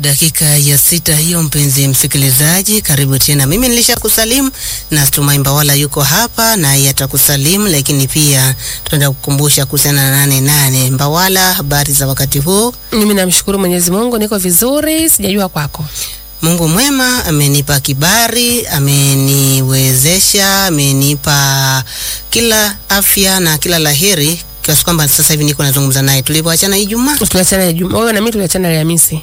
dakika ya sita hiyo, mpenzi msikilizaji, karibu tena. Mimi nilisha kusalimu na Tumai Mbawala yuko hapa naye atakusalimu, lakini pia tunaenda kukumbusha kuhusiana na nane nane. Mbawala, habari za wakati huu? Mimi namshukuru Mwenyezi Mungu, niko vizuri, sijajua kwako. Mungu mwema, amenipa kibali, ameniwezesha, amenipa kila afya na kila laheri kiasi kwamba sasa hivi niko nazungumza naye. Tulipoachana Ijumaa Tuliachana Ijumaa, wewe na mimi tuliachana Alhamisi.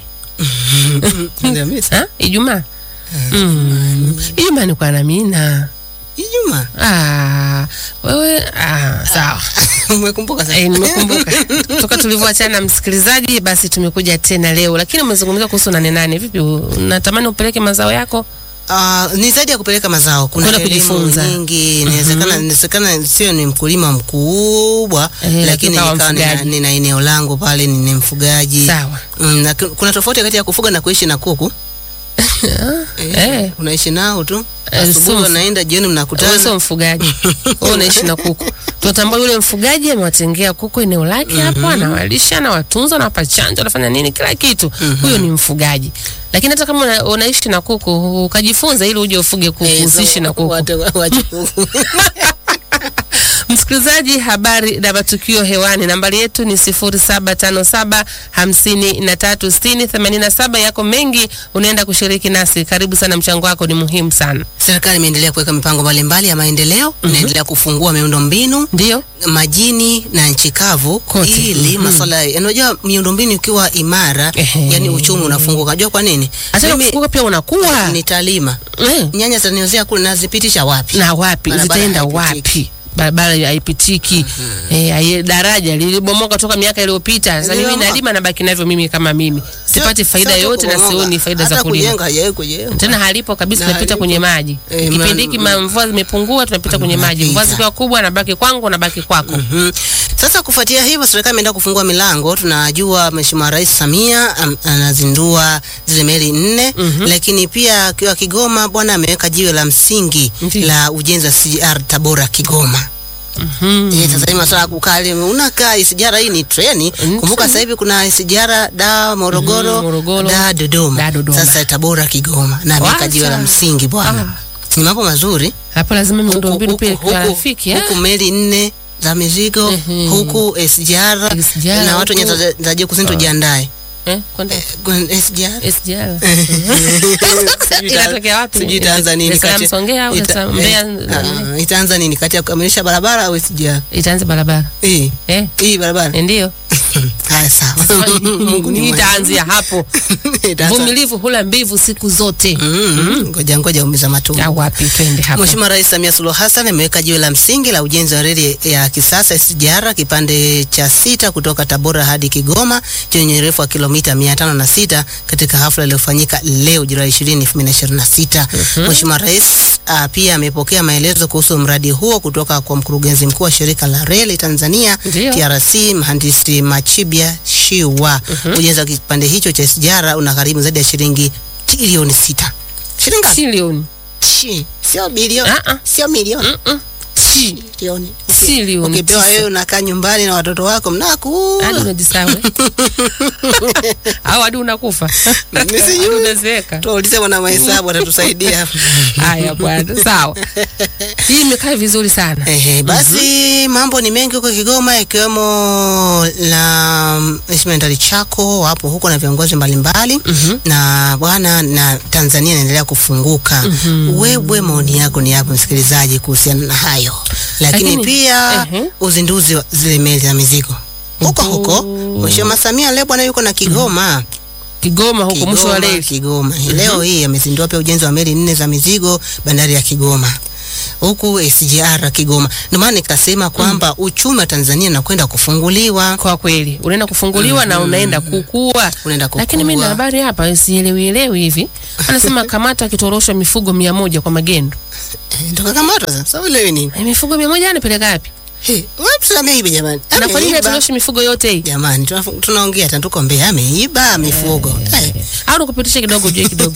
Ha? Ijumaa? Mm. Ijumaa ni kwa Namina. Ijumaa Ah, wewe ah, sawa. umekumbuka sasa? Eh, nimekumbuka. Toka tulivyoachana msikilizaji, basi tumekuja tena leo. Lakini umezungumzia kuhusu nane nane. Vipi unatamani upeleke mazao yako? Uh, ni zaidi ya kupeleka mazao, kuna Kwenda elimu kujifunza. nyingi. Inawezekana inawezekana sio ni mkulima mkubwa, Eh, lakini ukawa nikawa nina, mfugaji. nina eneo langu pale, ni mfugaji Sawa. mm, na ku- kuna tofauti kati ya kufuga na kuishi na kuku. Eh. unaishi nao tu Eh, asubuhi sio- wanaenda, jioni Wewe mnakutana. sio mfugaji. Wewe unaishi na kuku. Tunatambua yule mfugaji amewatengea kuku eneo lake hapo, anawalisha, anawatunza, anawapa chanjo, anafanya nini kila kitu. Huyo ni mfugaji. Lakini hata kama una, unaishi na kuku, ukajifunza ili uje ufuge kuku, Eh, so, usiishi na kuku. wate- wache kuku. Msikilizaji, habari na matukio hewani. Nambari yetu ni 0757 53 60 87. Yako mengi, unaenda kushiriki nasi. Karibu sana, mchango wako ni muhimu sana. Serikali imeendelea kuweka mipango mbalimbali ya maendeleo, inaendelea kufungua miundo mbinu Ndio majini na nchi kavu Kote. ili Mhm. masuala ya- unajua miundombinu ikiwa imara Ehe. yani uchumi unafunguka. Unajua kwa nini? hata Mimi kufuga pia unakuwa nitalima eh. nyanya zitaniozea kule nazipitisha wapi? na wapi Barabara zitaenda haipitiki. wapi? Barabara haipitiki. Eh, hai- daraja lilibomoka toka miaka iliyopita. Sasa mimi Lilibomoka. nalima nabaki navyo mimi kama mimi, sipati faida Sio tu yoyote na kubomoka, sioni faida za hata kulima kujenga hajawahi kujenga. tena halipo kabisa, Na tunapita halipo. kwenye maji. Eh, Kipindi hiki ma- ma- mvua zimepungua, tunapita kwenye maji. Mvua Unapita. zikiwa kubwa, nabaki kwangu, nabaki kwako. Mhm. Sasa kufuatia hivyo, serikali imeenda kufungua milango. Tunajua Mheshimiwa Rais Samia am, anazindua zile meli nne, lakini pia akiwa Kigoma bwana ameweka jiwe la msingi Ndiyo. la ujenzi wa SGR Tabora Kigoma. Mhm. Eh, sasa hivi masuala ya kukaa ile unakaa SGR hii ni treni. Mm, Kumbuka sasa hivi kuna SGR da Morogoro, Mhm, Morogoro, da Dodoma. da Dodoma. Sasa Tabora Kigoma na ameweka Wacha. jiwe la msingi bwana. Ni mambo mazuri. Hapo lazima miundombinu Huku- pia huku- ikiwa huku- rafiki. eh? huku meli nne za mizigo Mhm. huku SGR SGR na watu wenye huku. za- za juu kusini tujiandae. Eh, kwenda SGR SGR. Sijui ita- Inatokea wapi? sijui itaanza nini Dar es Salaam, kati- Songea au Dar es ita- Salaam, eh, Mbeya? ah, itaanza nini kati ya kukamilisha barabara au SGR? Itaanza barabara. Eh, Eh, hii barabara. ndio. Haya sawa. Mungu ni mwema. Itaanzia hapo. Itaanza- Vumilivu hula mbivu siku zote. Mm, Ngoja ngoja umiza matumbo. Ya wapi twende hapo. Mheshimiwa Rais Samia Suluhu Hassan ameweka jiwe la msingi la ujenzi wa reli ya kisasa SGR kipande cha sita kutoka Tabora hadi Kigoma chenye urefu wa kilomita 506 katika hafla iliyofanyika leo Julai 20, 2026. Mheshimiwa Rais ah, pia amepokea maelezo kuhusu mradi huo kutoka kwa mkurugenzi mkuu wa shirika la reli Tanzania Ndio. TRC mhandisi Machibia Shiwa. Ujenzi wa kipande hicho cha SGR unagharimu zaidi ya shilingi trilioni sita. Shilingi ngapi? Silioni. Chi, sio bilioni, Ah, ah. sio milioni, Mm-mm. Chi. bilioni. Uki- Silioni. Ukipewa wewe unakaa nyumbani na watoto wako Hadi mnakula. unajisawe. Au hadi unakufa. Mimi sijui. Hadi unazeeka. Tuulize mwana mahesabu atatusaidia. Haya bwana, sawa. Hii imekaa vizuri sana. Ehe, basi mambo ni mengi huko Kigoma ikiwemo la Mheshimiwa Ndali Chako wapo huko na viongozi mbalimbali Mhm. na bwana na Tanzania inaendelea kufunguka. Wewe maoni yako ni yapi msikilizaji kuhusiana na hayo? Lakini, Lakini, pia ehe. uzinduzi wa zile meli za mizigo huko huko. Mheshimiwa Samia leo bwana yuko na Kigoma. Kigoma huko mwisho wa Kigoma, reli. Kigoma. Leo hii amezindua pia ujenzi wa meli nne za mizigo bandari ya Kigoma huku SGR Kigoma. Ndio maana nikasema kwamba uchumi wa Tanzania unakwenda kufunguliwa, Kwa kweli unaenda kufunguliwa na unaenda kukua. unaenda kukua. Lakini mimi na habari hapa sielewi elewi hivi. Anasema kamata akitorosha mifugo mia moja kwa magendo. Eh, ndio kakamatwa sasa. Sasa wewe nini? Eh, Mifugo mia moja anapeleka wapi? Hey, wewe tusamee hivi jamani. Na kwa nini Ameiba. atoroshi mifugo yote hii? Jamani, tuna- tunaongea tena tuko Mbeya ameiba mifugo. Eh, au nikupitishe kidogo ujue kidogo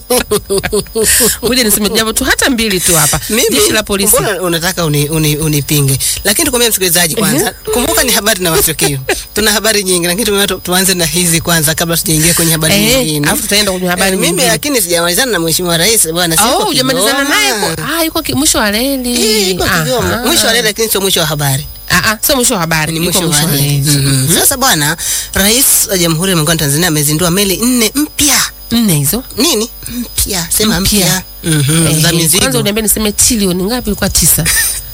kuja niseme jambo tu hata mbili tu hapa jeshi la polisi mbona unataka uni, uni, unipinge? Lakini tukwambia msikilizaji kwanza, kumbuka ni habari na matukio. Tuna habari nyingi, lakini tumeona tu- tuanze na hizi kwanza kabla tujaingia kwenye habari Eh, nyingine. alafu tutaenda kwenye habari Eh, mimi nyingine. lakini sijamalizana na mheshimiwa rais bwana, siko Oh, hujamalizana Kigoma. naye ku- ah, yuko ki- mwisho wa reli. Eh, iko Kigoma. Aha. Mwisho wa leo, lakini sio mwisho wa habari. Ah, ah, sio mwisho wa habari, ni yuko mwisho mwisho wa wa leli. reli. Mhm. Sasa bwana, rais wa Jamhuri ya Muungano wa Tanzania amezindua meli nne mpya. Nne hizo. Nini mpya? Sema Mpya. mpya. Mhm, Eh, za Kwanza mizigo uniambia niseme trilioni ngapi ilikuwa tisa.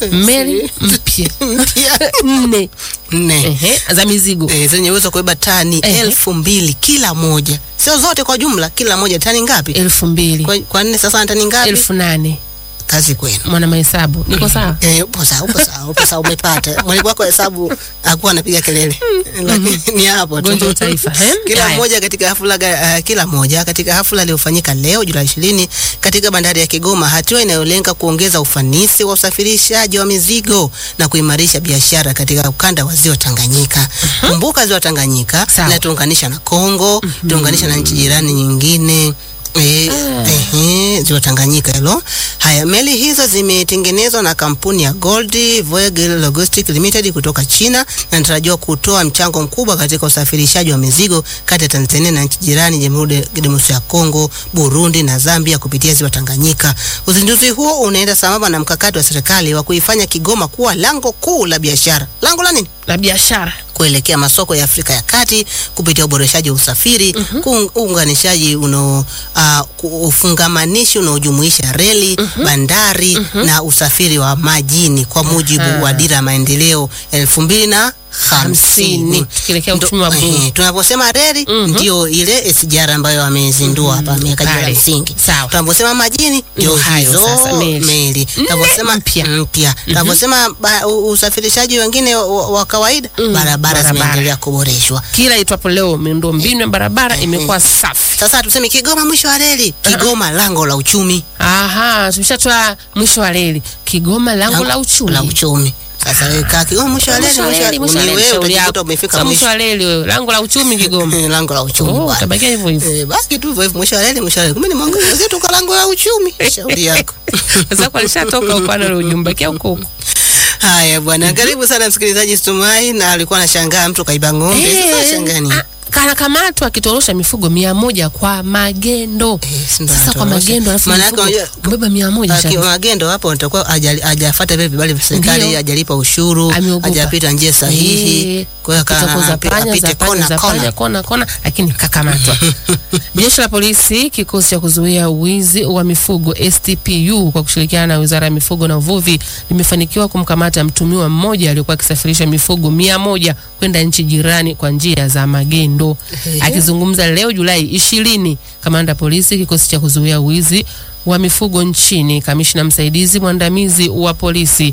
Meli mpya. mpya Nne. nne Ehe, za mizigo. eh, zenye uwezo wa kubeba tani Ehe. elfu mbili kila moja, sio zote kwa jumla, kila moja tani ngapi? Elfu mbili. Kwa, kwa nne sasa tani ngapi? Elfu nane. Kazi kwenu. Mwana mahesabu. Niko sawa? Eh, upo sawa, upo sawa, upo sawa, umepata. Mwalimu wako wa hesabu hakuwa anapiga kelele, lakini ni hapo tu. Gonjwa taifa. eh? Kila Haya. mmoja katika hafla uh, kila mmoja katika hafla iliyofanyika leo Julai 20 katika bandari ya Kigoma, hatua inayolenga kuongeza ufanisi wa usafirishaji wa mizigo na kuimarisha biashara katika ukanda wa ziwa Tanganyika. Kumbuka ziwa Tanganyika Sawa. linatuunganisha na Kongo, tuunganisha na nchi jirani nyingine. Eh, ehe, ziwa Tanganyika hilo. Haya, meli hizo zimetengenezwa na kampuni ya Gold Voyage Logistics Limited kutoka China na inatarajiwa kutoa mchango mkubwa katika usafirishaji wa mizigo kati ya Tanzania na nchi jirani Jamhuri ya Kidemokrasia ya Kongo, Burundi na Zambia kupitia ziwa Tanganyika. Uzinduzi huo unaenda sambamba na mkakati wa serikali wa kuifanya Kigoma kuwa lango kuu la biashara. Lango la nini? La biashara. kuelekea masoko ya Afrika ya Kati kupitia uboreshaji wa usafiri, kuung- uunganishaji uno uh, ku- ufungamanishi unaojumuisha reli, bandari na usafiri wa majini kwa mujibu Aha. wa dira ya maendeleo elfu mbili na hamsini. Hamsini. Tukielekea Ndo- uchumi wa buluu. ehe, Tunaposema reli Mhm. ndio ile SGR ambayo amezindua hapa ameweka jiwe la Pale. msingi. Sawa. Tunaposema majini ndio Ndio hayo hizo sasa, meli. meli. Tunaposema mpya. mpya. Tunaposema ba- u- usafirishaji wengine wa, wa kawaida Mm, barabara barabara. zimeendelea kuboreshwa. Kila itwapo leo miundo mbinu ya barabara imekuwa safi. Sasa tuseme Kigoma mwisho wa reli, Kigoma lango la uchumi. Aha, tumeshatoa mwisho wa reli. Kigoma lango la uchumi. La uchumi. Sasa wewe kaa Kigoma mwisho wa reli, Mwisho wa mwisho wa reli, mwisho wa ni reli, wewe shauri utajikuta yako. umefika Sasa mwisho mwisho. wa reli wewe, lango la uchumi Kigoma. Lango la uchumi. Oh, bwana. utabakia hivyo hivyo. Eh, basi tu hivyo hivyo mwisho wa reli, mwisho wa reli. Kumbe ni mwangu zetu kwa lango la uchumi. Shauri yako. Sasa kwa alishatoka huko ana ule ujumbe kia huko huko. Haya bwana, karibu sana msikilizaji Stumai, na alikuwa anashangaa mtu kaiba ng'ombe. Sasa Eh, shangaa nini? ah, Kanakamatwa akitorosha mifugo mia moja kwa magendo. Eh, si ndo Sasa kwa anatorosha. magendo alafu Maana yake mifugo unajua- kubeba mia moja Aki- shani. magendo hapo atakuwa haja- hajafuata vile vibali vya serikali, Ndio. hajalipa ushuru, Ameogopa. hajapita njia sahihi. Eh, Kwa hiyo kupita kana za api- panya, apite za panya, kona za panya, kona. kona kona, lakini kakamatwa. Jeshi la polisi kikosi cha kuzuia uwizi wa mifugo STPU kwa kushirikiana na wizara ya mifugo na uvuvi limefanikiwa kumkamata mtumiwa mmoja aliyekuwa akisafirisha mifugo mia moja kwenda nchi jirani kwa njia za magendo. Akizungumza leo Julai ishirini, kamanda polisi kikosi cha kuzuia uwizi wa mifugo nchini, kamishna msaidizi mwandamizi wa polisi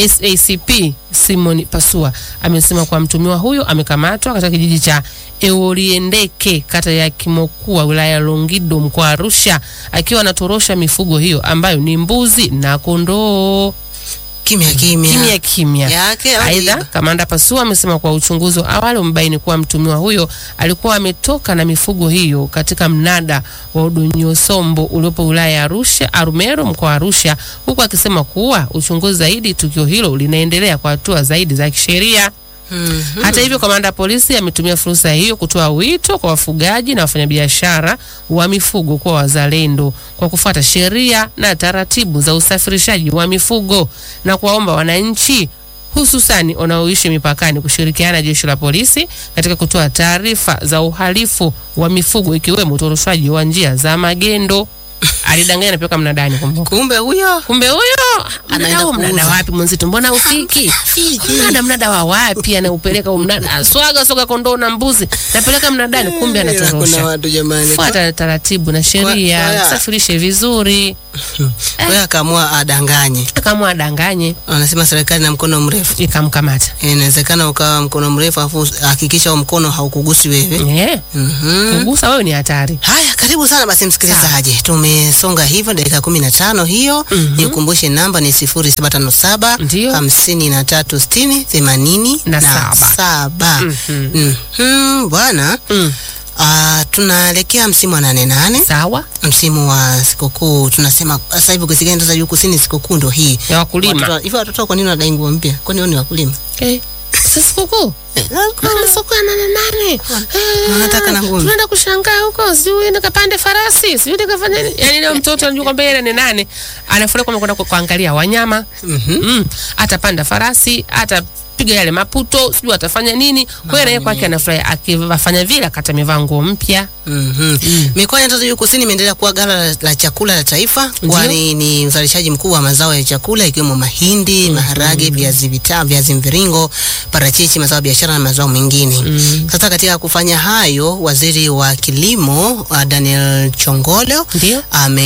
SACP Simon Pasua amesema kuwa mtumiwa huyo amekamatwa katika kijiji cha Eoriendeke kata ya Kimokua wilaya ya Longido mkoa wa Arusha akiwa anatorosha mifugo hiyo ambayo ni mbuzi na kondoo Kimya kimya. kimya kimya. Yake Aidha, ajibu. kamanda Pasua amesema kwa uchunguzi wa awali umebaini kuwa mtumiwa huyo alikuwa ametoka na mifugo hiyo katika mnada wa Udonyosombo uliopo wilaya ya Arusha, Arumeru mkoa wa Arusha, huku akisema kuwa uchunguzi zaidi tukio hilo linaendelea kwa hatua zaidi za kisheria. Mhm. Hata hivyo, kamanda wa polisi ametumia fursa hiyo kutoa wito kwa wafugaji na wafanyabiashara wa mifugo kuwa wazalendo kwa kufuata sheria na taratibu za usafirishaji wa mifugo na kuwaomba wananchi hususani wanaoishi mipakani kushirikiana na jeshi la polisi katika kutoa taarifa za uhalifu wa mifugo ikiwemo utoroshwaji wa njia za magendo. Alidanganya anapeleka mnadani, kumbuka. Kumbe huyo Kumbe huyo Anaenda mnada huo mnada kuuza. wapi mwenzetu, mbona ufiki? Mnada mnada wa wapi? Anaupeleka huo mnada, swaga soga kondoo na mbuzi, napeleka mnadani, kumbe Ila kuna anatorosha. watu jamani. Fuata taratibu na Kwa- sheria, kwa- usafirishe vizuri, Kwa hiyo akaamua adanganye. kama adanganye Wanasema serikali na mkono mrefu. ikamkamata. Eh, Inawezekana ukawa mkono mrefu afu hakikisha huo mkono haukugusi wewe. Eh, Mhm. kugusa wewe ni hatari. Haya, karibu sana basi msikilizaji, tumesonga hivyo dakika kumi na tano hiyo. Nikumbushe namba ni sifuri saba tano saba Ndio. hamsini na tatu sitini themanini Na na saba. saba. Mhm. Mhm, bwana Mm. ah, tunaelekea msimu wa nane nane, Sawa, msimu wa sikukuu. Tunasema sasa hivi ukisikia ndoto za juu kusini, sikukuu ndo hii. ya wakulima. Watoto- Hivi watoto kwa nini wanadai nguo mpya? Kwani wao ni wakulima? Eh, si sikukuu Eh, Mama, siku ya nane nane. Eh, Wanataka na nguo. Tunaenda kushangaa huko, sijui nikapande farasi, sijui nikafanya nini. Yaani leo mtoto anajua kwamba yeye nane nane anafurahi kwamba kwenda ku- kuangalia wanyama. Mhm. Mm. Atapanda farasi, atapiga yale maputo, sijui atafanya nini. Kwa hiyo na yeye kwake anafurahi akifanya vile akata amevaa nguo mpya. Mhm. Mikoa ya Nyanda za Juu Kusini imeendelea kuwa ghala la, la chakula la taifa kwani ni uzalishaji mkuu wa mazao ya chakula ikiwemo mahindi, maharage, viazi vitamu, viazi mviringo, parachichi, mazao ya biashara na mazao mengine. Sasa katika kufanya hayo, waziri wa kilimo uh, Daniel Chongolo Ndio.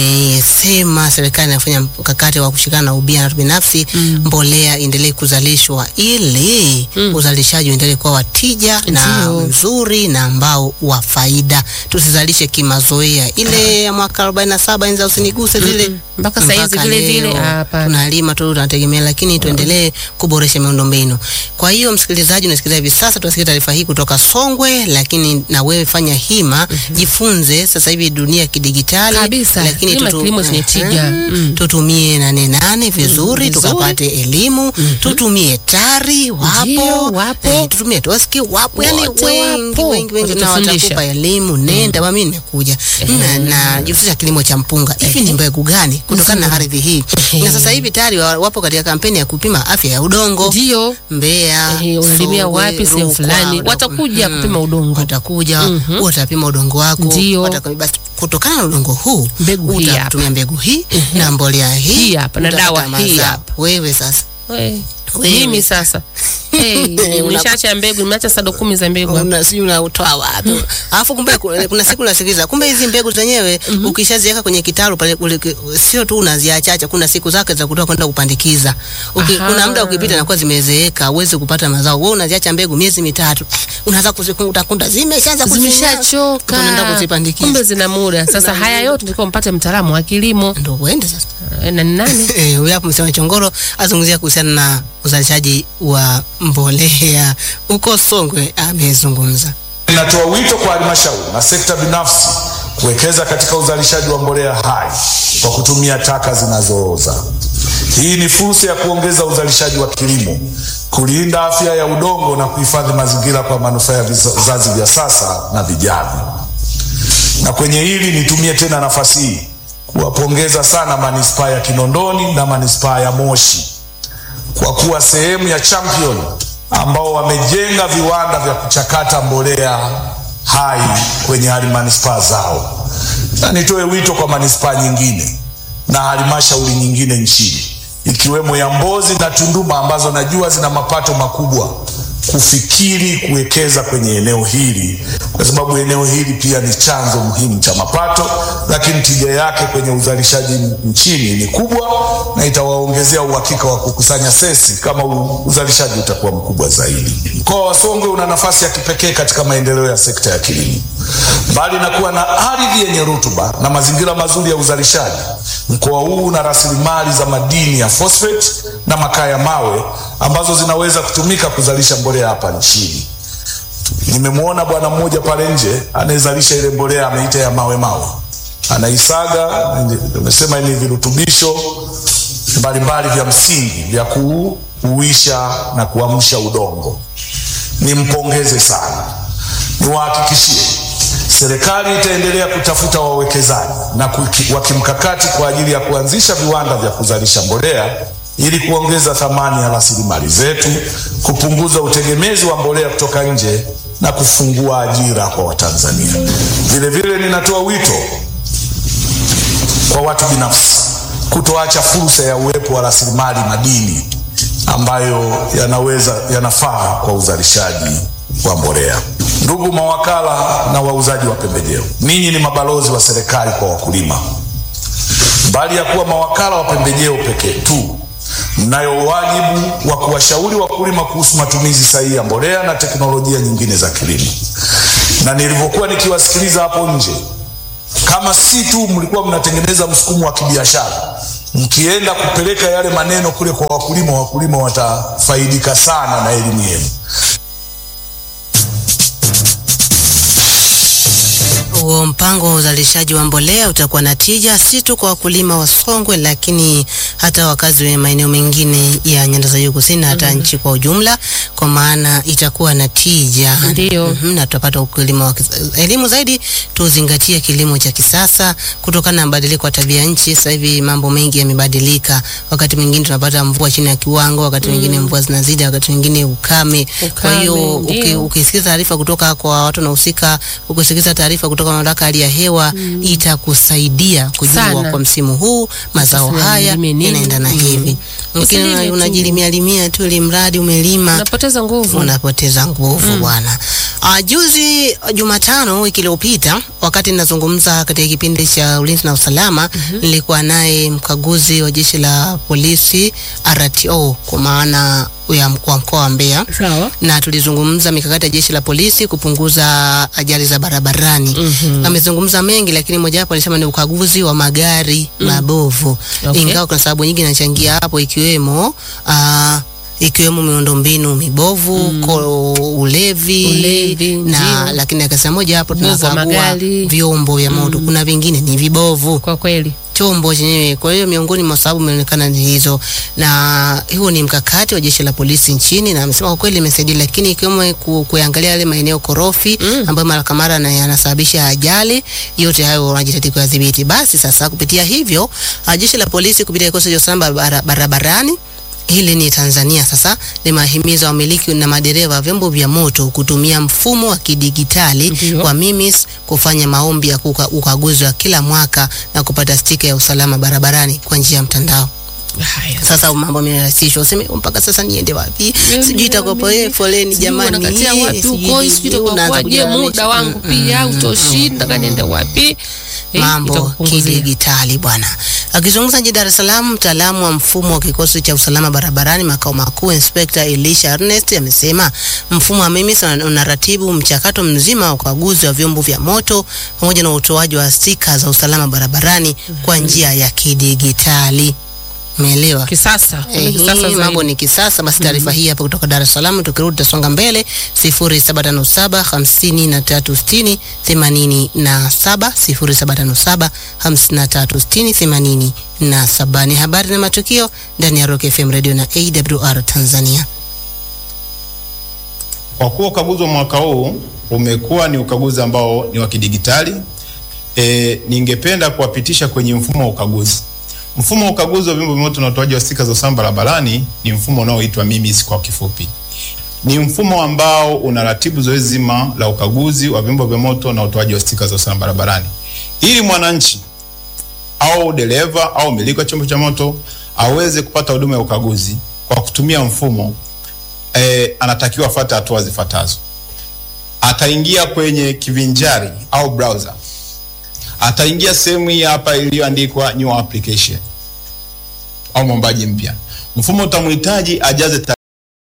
amesema serikali inafanya mkakati wa kushikana na ubia na watu binafsi, mbolea iendelee kuzalishwa ili uzalishaji uendelee kuwa wa tija na Ndio. mzuri na ambao wa faida. Tusizalishe kimazoea ile ya mwaka 47 enza usiniguse zile Mpaka saa hizi vile vile, leo hapana. tunalima tu tunategemea, lakini tuendelee kuboresha miundombinu. Kwa hiyo msikilizaji, unasikiliza hivi sasa, tunasikia taarifa hii kutoka Songwe, lakini na wewe fanya hima, jifunze sasa hivi dunia ya kidigitali Kabisa. lakini Kilimo- kilimo chenye tija. Mhm. Mm. tutumie nane nane vizuri, vizuri. tukapate elimu, tutumie tari wapo, Ndio, wapo. eh, tutumie toski wapo, yani Wote wengi wapo. wengi wengi, na Watatufundisha. watakupa elimu. Nenda mm. mimi nimekuja na na jihusisha kilimo cha mpunga. Hivi ni mbegu gani kutokana na ardhi hii? Na sasa hivi tayari wa- wapo katika kampeni ya kupima afya ya udongo Ndio. Mbeya, Eh, unalimia Songwe, wapi sehemu Rukwa, fulani, wata- watakuja mhm. kupima udongo. Watakuja Mhm. watapima udongo wako, Ndio. wataka- basi kutokana na udongo huu Mbegu hii hapa. utatumia mbegu hii na mbolea hii Hii hapa, na utapata dawa hii mazao. hapa. Wewe sasa We, Wewe. mimi sasa hey, nimeshaacha mbegu, nimeacha sado kumi za mbegu hapa. una si unautoa wapi? Alafu kumbe ku- kuna siku nasikiliza, kumbe hizi mbegu zenyewe ukishaziweka kwenye kitalu pale, ule- sio tu unaziachacha, kuna siku zake za kutoka kwenda kupandikiza. Uki, Aha. kuna muda ukipita nakuwa zimezeeka, uweze kupata mazao. Wewe unaziacha mbegu miezi mitatu, unaanza kuzikunda kunda, zimeshaanza kusinyaa. Zimeshachoka, unaenda kuzipandikiza, kumbe zina muda sasa. Haya yote tulikuwa mpate mtaalamu wa kilimo ndio uende sasa. Eh, na ni nani? Eh, huyu hapo msema Chongoro azungumzia kuhusiana na uzalishaji wa mbolea huko Songwe, amezungumza. Ninatoa wito kwa halmashauri na sekta binafsi kuwekeza katika uzalishaji wa mbolea hai kwa kutumia taka zinazooza. Hii ni fursa ya kuongeza uzalishaji wa kilimo, kulinda afya ya udongo na kuhifadhi mazingira kwa manufaa ya vizazi vya sasa na vijavyo. Na kwenye hili nitumie tena nafasi hii kuwapongeza sana manispaa ya Kinondoni na manispaa ya Moshi kwa kuwa sehemu ya champion ambao wamejenga viwanda vya kuchakata mbolea hai kwenye halmashauri zao, na nitoe wito kwa manispaa nyingine na halmashauri nyingine nchini ikiwemo ya Mbozi na Tunduma ambazo najua zina mapato makubwa kufikiri kuwekeza kwenye eneo hili, kwa sababu eneo hili pia ni chanzo muhimu cha mapato, lakini tija yake kwenye uzalishaji nchini ni kubwa na itawaongezea uhakika wa kukusanya sesi kama u- uzalishaji utakuwa mkubwa zaidi. Mkoa wa Songwe una nafasi ya kipekee katika maendeleo ya sekta ya kilimo. Mbali na kuwa na ardhi yenye rutuba na mazingira mazuri ya uzalishaji, mkoa huu una rasilimali za madini ya phosphate na makaa ya mawe ambazo zinaweza kutumika kuzalisha mbolea hapa nchini. Nimemwona bwana mmoja pale nje anayezalisha ile mbolea ameita ya mawe mawe, anaisaga, amesema ni virutubisho mbalimbali vya msingi vya kuuisha na kuamsha udongo. Nimpongeze sana, niwahakikishie serikali itaendelea kutafuta wawekezaji na kuki- wa kimkakati kwa ajili ya kuanzisha viwanda vya kuzalisha mbolea ili kuongeza thamani ya rasilimali zetu, kupunguza utegemezi wa mbolea kutoka nje na kufungua ajira kwa Watanzania. Vile vile ninatoa wito kwa watu binafsi kutoacha fursa ya uwepo wa rasilimali madini ambayo yanaweza yanafaa kwa uzalishaji wa mbolea. Ndugu mawakala na wauzaji wa pembejeo, ninyi ni mabalozi wa serikali kwa wakulima. Mbali ya kuwa mawakala wa pembejeo pekee tu, mnayo wajibu wa kuwashauri wakulima kuhusu matumizi sahihi ya mbolea na teknolojia nyingine za kilimo. Na nilivyokuwa nikiwasikiliza hapo nje, kama si tu mlikuwa mnatengeneza msukumo wa kibiashara, mkienda kupeleka yale maneno kule kwa wakulima, wakulima watafaidika sana na elimu yenu. Huo mpango wa uzalishaji wa mbolea utakuwa na tija si tu kwa wakulima wa Songwe, lakini hata wakazi wa maeneo mengine ya nyanda za juu kusini na hata nchi kwa ujumla, kwa maana itakuwa na tija. Ndio. Mhm, na tutapata ukulima wa kisa- elimu zaidi, tuzingatie kilimo cha kisasa kutokana na mabadiliko ya tabia nchi. Sasa hivi mambo mengi yamebadilika, wakati mwingine tunapata mvua chini ya kiwango, wakati mwingine mvua zinazidi, wakati mwingine ukame. Kwa Ukame, hiyo uki- ndio. ukisikiza taarifa kutoka kwa watu wanahusika, ukisikiza taarifa kutoka mamlaka ya hali ya hewa itakusaidia kujua Sana. kwa msimu huu mazao Utafanya haya nilime nini? yanaenda na Mm. hivi. Lakini Usilime una- tu. unajilimia limia tu ili mradi umelima Unapoteza nguvu. unapoteza nguvu bwana. Uh, juzi Jumatano wiki iliyopita, wakati ninazungumza katika kipindi cha ulinzi na usalama, nilikuwa naye mkaguzi wa jeshi la polisi RTO kwa maana ya mkuu wa mkoa wa Mbeya Sawa. na tulizungumza mikakati ya jeshi la polisi kupunguza ajali za barabarani. Amezungumza mengi, lakini mojawapo alisema ni ukaguzi wa magari mabovu, Okay. ingawa kuna sababu nyingi inachangia hapo, ikiwemo ah, ikiwemo miundombinu mibovu ko, ulevi, Ulevi, na ndio. lakini akasema moja hapo Ubovu wa tunakagua magari. vyombo vya moto, kuna vingine ni vibovu Kwa kweli. chombo chenyewe. Kwa hiyo miongoni mwa sababu imeonekana ni hizo, na huo ni mkakati wa jeshi la polisi nchini, na amesema kwa kweli imesaidia, lakini ikiwemo ku, kuangalia yale maeneo korofi Mm. ambayo mara kwa mara na yanasababisha ajali, yote hayo wanajitahidi kuyadhibiti. Basi sasa kupitia hivyo ah, jeshi la polisi kupitia kikosi cha usalama barabara- barabarani hili ni Tanzania sasa limahimiza wamiliki na madereva wa vyombo vya moto kutumia mfumo wa kidigitali Ndio. wa MIMIS kufanya maombi ya kuka, ukaguzi wa kila mwaka na kupata stika ya usalama barabarani kwa njia ya mtandao. Haya. Sasa mambo yamerahisishwa, useme mpaka sasa niende wapi? Mimi- Sijui itakuwa mimi- foleni sijui jamani, wanakatia hii, wapi sijui huko, nini, sijui unaanza itakuwaje, kujilalamisha. muda wangu pia utoshi, nataka niende wapi? Eh, mambo itakupunguzia. kidigitali bwana. Akizungumza jijini Dar es Salaam, mtaalamu wa mfumo wa kikosi cha usalama barabarani makao makuu, Inspekta Elisha Ernest amesema mfumo wa MIMIS una- unaratibu mchakato mzima wa ukaguzi wa vyombo vya moto pamoja na utoaji wa stika za usalama barabarani kwa njia ya kidigitali. Umeelewa? Kisasa. Eh, Kisasa hii zaidi. mambo ni kisasa. Basi taarifa hii hapa kutoka Dar es Salaam. Tukirudi tutasonga mbele 0757 5360 87 0757 5360 87. Ni habari na matukio ndani ya Rock FM Radio na AWR Tanzania. Kwa kuwa ukaguzi wa mwaka huu umekuwa ni ukaguzi ambao ni wa kidigitali, e, ningependa kuwapitisha kwenye mfumo wa ukaguzi. Mfumo wa ukaguzi wa vyombo vya moto na utoaji wa stika za usalama barabarani ni mfumo unaoitwa MIMIS kwa kifupi. Ni mfumo ambao unaratibu zoezi zima la ukaguzi wa vyombo vya moto na utoaji wa stika za usalama barabarani, ili mwananchi au dereva au miliki wa chombo cha moto aweze kupata huduma ya ukaguzi kwa kutumia mfumo eh, anatakiwa afuate hatua zifuatazo. Ataingia kwenye kivinjari au browser, ataingia sehemu hii hapa iliyoandikwa new application au mwombaji mpya. Mfumo utamhitaji ajaze taarifa